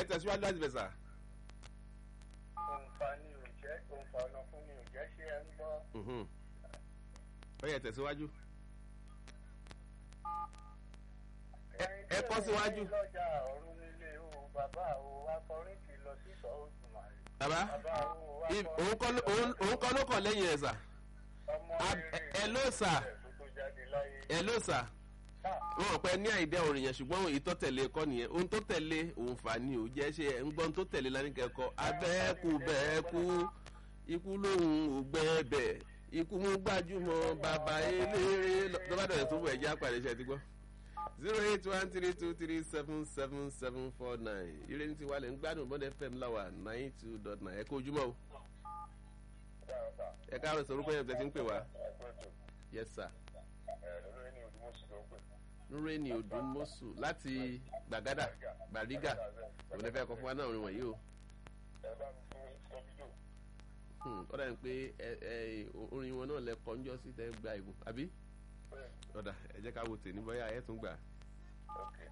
ẹ tẹ̀síwájú láti bẹ̀ sà. òǹfà ni ò jẹ́ òǹfà ọ̀nà fún ni ò jẹ́ ṣé ẹ ń gbọ́. Mhm. ó yẹ tẹ̀síwájú. ẹ- ẹ kọ́ síwájú. lọ́jà ọ̀run nílé o bàbá o akọrin ti lọ sí sọ oṣù màrí. bàbá bàbá o i- òun kọ́ ló- òun- òun kọ́ ló kàn lẹ́yìn ẹ̀ sà. ọmọ Ab- rere ẹ ló sà. tó tó jáde láyé. ẹ ló sà. Ah, wọn ò pẹ́ ní àìdẹ́ orin yẹn ṣùgbọ́n èyí tó tẹ̀lé kọ́ nìyẹn ohun tó tẹ̀lé òun fà ní ò jẹ́ ṣe ẹ̀ ń gbọ́n tó tẹ̀lé lánìkẹ́kọ̀ọ́ abẹ́ẹ̀kú bẹ́ẹ̀kú ikú lóhùn ò gbẹ́ẹ̀bẹ̀ ikú mú gbajúmọ̀ bàbá eléré lọ́bàdàn tó bọ̀ ẹ̀jẹ̀ àpàdé iṣẹ́ ti gbọ́. zero eight one three two three seven seven seven four nine ire ní tiwa lè ń gbádùn bọ́dẹ̀ fm láwà nine two dot nine ẹ kó ojúmọ́ o dáa, dáa. ẹ káàárọ̀ sọ orúkọ yẹn tẹ́ ti ń pè wá Ẹgbẹ́ tó, yes sir ẹ̀, lórí ní Odùmọ̀ṣù ló ń pè. nureni odunmosu láti gbàgádà gbàrígà òun lè fẹ́ kọ́ fún wa náà orin wọ̀nyí o. Ẹ bá mi fún Sọ́bídò. Hmm, ó dàbí pé ẹ ẹ orin wọn náà lẹ kọjọ sí tẹ gba ìbò àbí Bẹ́ẹ̀, ọ̀dà ẹ jẹ́ ká wo tèmi bóyá ẹ tún gbà. okay.